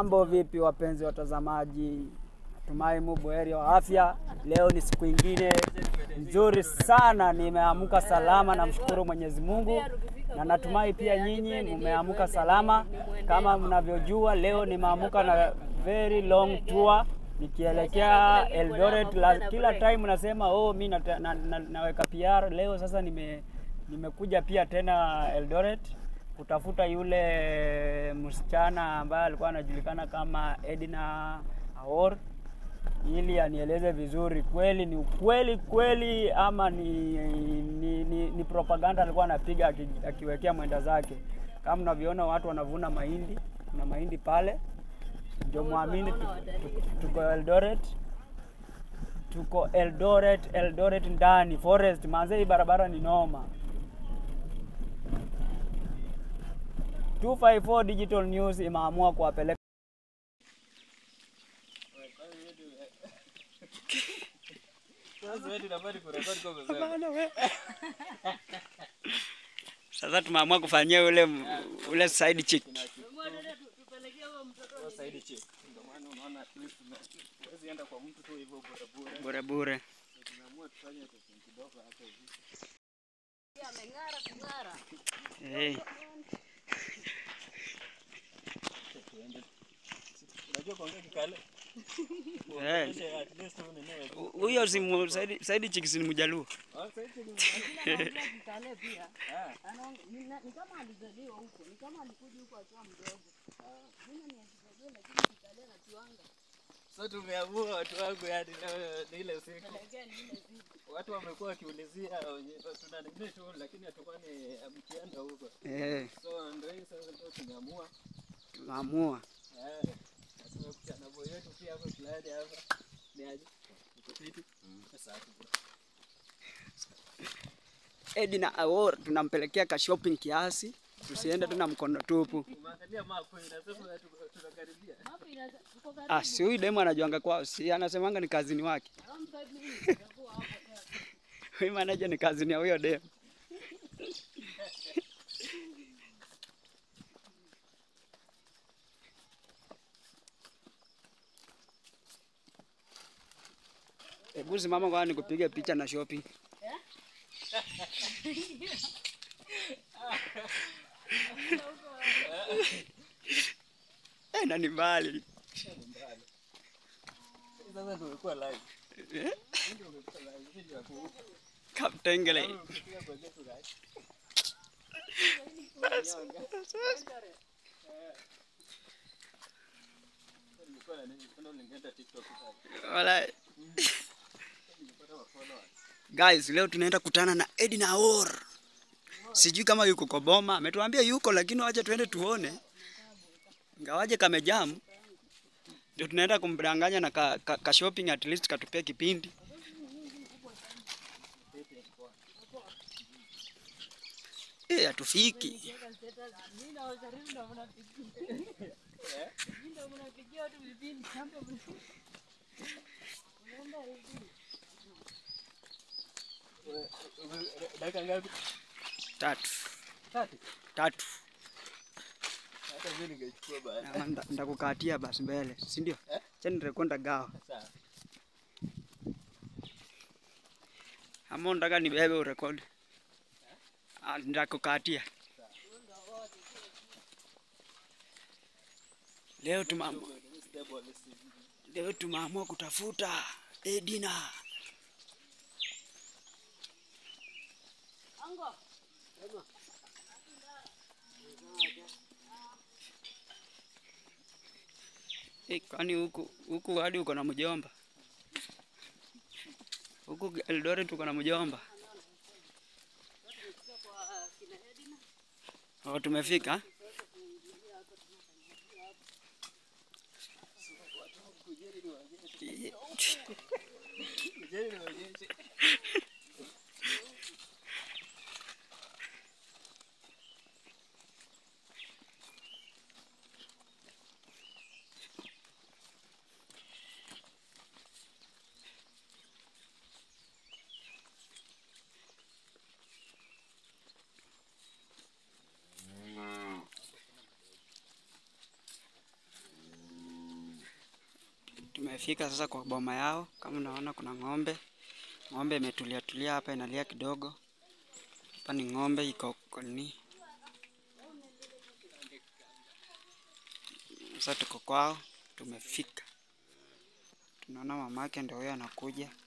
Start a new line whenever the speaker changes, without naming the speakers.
Mambo vipi wapenzi watazamaji? Natumai mu buheri wa afya. Leo ni siku ingine nzuri sana, nimeamka salama, namshukuru Mwenyezi Mungu na natumai pia nyinyi mmeamka salama. Kama mnavyojua, leo nimeamka na very long tour nikielekea Eldoret. La, kila time nasema oh, mi nata, na, na, naweka PR. Leo sasa nime nimekuja pia tena Eldoret kutafuta yule msichana ambaye alikuwa anajulikana kama Edna Aor ili anieleze vizuri kweli ni ukweli kweli ama ni, ni, ni, ni propaganda alikuwa anapiga aki, akiwekea mwenda zake. Kama mnavyoona watu wanavuna mahindi, kuna mahindi pale, ndio muamini tu- tu- tuko Eldoret tuko Eldoret, Eldoret ndani forest. Manze, hii barabara ni noma. 254 Digital News imeamua kuwapeleka sasa, tumeamua kufanyia ule ule side chick. bure bure. Hey. Eh, hu- huyo si mu- side, side chick si ni mjaluo.
So tumeamua watu wangu, yani leo ni ile siku watu wamekuwa wakiulizia wenye- tuna nini tu, lakini hatukuwa ni mkienda huko,
Eh,
so ndio hii sasa ndio tumeamua
tumeamua.
eh, na tumekuja na boy wetu pia hapo fulani hapa, ni aje uko fiti? Sasa hapo
Edna Aor tunampelekea ka shopping kiasi, tusiende tu na mkono tupu.
umeangalia mapo ina sasa tu- tunakaribia
Ah, si huyu demu anajuanga kwao, si anasemanga ni kazini wake. Huyu manager ni kazini ya huyo demu. Hebu simama kwa nikupige picha na shopping. Eh, na ni mbali.
sasa tumekuwa live
Eh,
ndio umekuwa live video hapo huko
Kaptengele.
ukipiga kwa getu guys nilikuwa na nini kuna ulingeenda TikTok pale
Wala
nilipata wa followers
Guys, leo tunaenda kutana na Edna Aor. Sijui kama yuko kwa boma, ametuambia yuko, lakini wacha tuende tuone. Ngawaje kamejam, ndio tunaenda kumdanganya na ka, ka, ka shopping at least katupia kipindi. Eh, hatufiki.
dakika ngapi
Tatu.
tatu
Tatu.
hata mimi ningechukua baada
Na nda- Ndakukatia basi mbele, si ndio?
Eh?
Chani nitakwenda gawa.
sawa
Ama unataka nibebe urekodi? Ah, Ndakukatia. Leo tumeamua leo tumeamua kutafuta Edina. Eh, kwani huku huku hadi uko na mjomba? Huku Eldoret uko na mjomba? Oh, tumefika.
Kujeni niwaonyeshe.
Tumefika sasa kwa boma yao, kama unaona kuna ng'ombe. Ng'ombe imetulia tulia hapa inalia kidogo. Hapa ni ng'ombe iko koni. Sasa tuko kwao, tumefika. Tunaona mamake ndio huyo anakuja.